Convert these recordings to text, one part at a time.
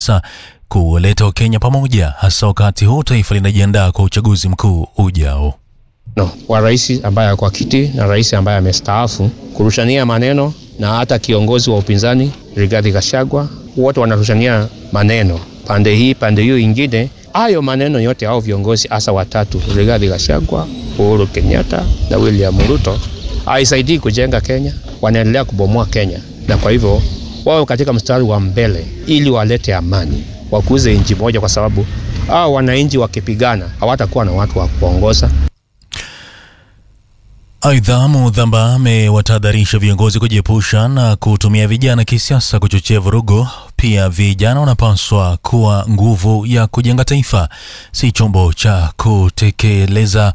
Sa kuwaleta Wakenya pamoja hasa wakati huu taifa linajiandaa kwa uchaguzi mkuu ujao. no, wa rais ambaye ako kwa kiti na rais ambaye amestaafu kurushania maneno na hata kiongozi wa upinzani Rigathi Gachagua, wote wanarushania maneno pande hii pande hiyo ingine. Hayo maneno yote hao viongozi hasa watatu, Rigathi Gachagua, Uhuru Kenyatta na William Ruto, haisaidii kujenga Kenya, wanaendelea kubomoa Kenya, na kwa hivyo wao katika mstari wa mbele ili walete amani, wakuze nchi moja, kwa sababu hao wananchi wakipigana hawatakuwa na watu wa kuongoza. Aidha, Mudhamba amewatahadharisha viongozi kujiepusha na kutumia vijana kisiasa kuchochea vurugu. Pia vijana wanapaswa kuwa nguvu ya kujenga taifa, si chombo cha kutekeleza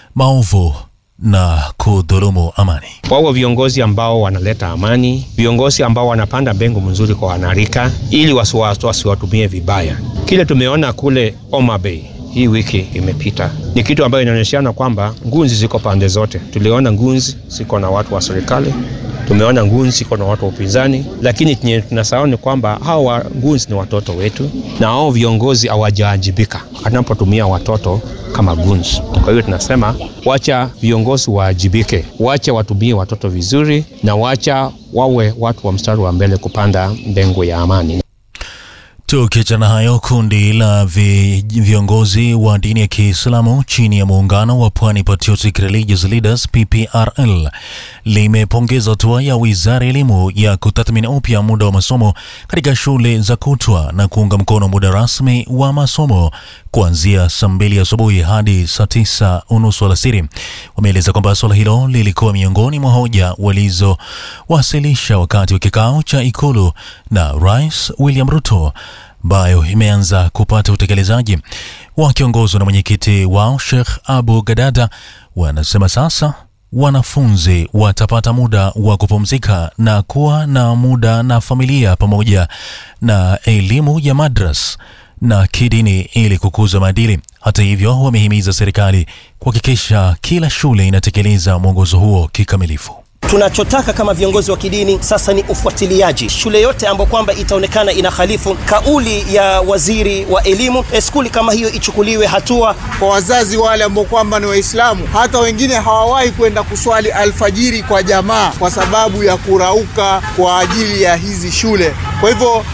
maovu na kudhulumu amani. Wawe viongozi ambao wanaleta amani, viongozi ambao wanapanda mbegu mzuri kwa wanarika, ili wasiwatumie vibaya. Kile tumeona kule Homa Bay hii wiki imepita ni kitu ambayo inaonyeshana kwamba ngunzi ziko pande zote. Tuliona ngunzi ziko na watu wa serikali, tumeona ngunzi ziko na watu wa upinzani, lakini chenye tunasahau ni kwamba hao ngunzi ni watoto wetu, na hao viongozi hawajaajibika anapotumia watoto kama gunzi. Kwa hiyo tunasema wacha viongozi waajibike, wacha watumie watoto vizuri, na wacha wawe watu wa mstari wa mbele kupanda mbegu ya amani. Tukiachana hayo, kundi la vi, viongozi wa dini ya Kiislamu chini ya muungano wa Pwani Patriotic Religious Leaders PPRL limepongeza hatua ya wizara ya elimu ya kutathmini upya muda wa masomo katika shule za kutwa na kuunga mkono muda rasmi wa masomo kuanzia saa mbili asubuhi hadi saa tisa unusu alasiri. Wameeleza kwamba suala hilo lilikuwa miongoni mwa hoja walizowasilisha wakati wa kikao cha Ikulu na Rais William Ruto ambayo imeanza kupata utekelezaji. Wakiongozwa na mwenyekiti wao Sheikh Abu Gadada, wanasema sasa wanafunzi watapata muda wa kupumzika na kuwa na muda na familia pamoja na elimu ya madras na kidini ili kukuza maadili. Hata hivyo, wamehimiza serikali kuhakikisha kila shule inatekeleza mwongozo huo kikamilifu. Tunachotaka kama viongozi wa kidini sasa ni ufuatiliaji. Shule yote ambayo kwamba itaonekana inahalifu kauli ya waziri wa elimu, skuli kama hiyo ichukuliwe hatua. Kwa wazazi wale ambao kwamba ni Waislamu, hata wengine hawawahi kwenda kuswali alfajiri kwa jamaa kwa sababu ya kurauka kwa ajili ya hizi shule. Kwa hivyo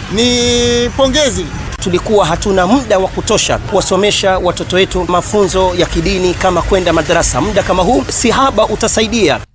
ni pongezi tulikuwa hatuna muda wa kutosha kuwasomesha watoto wetu mafunzo ya kidini kama kwenda madarasa. Muda kama huu si haba utasaidia.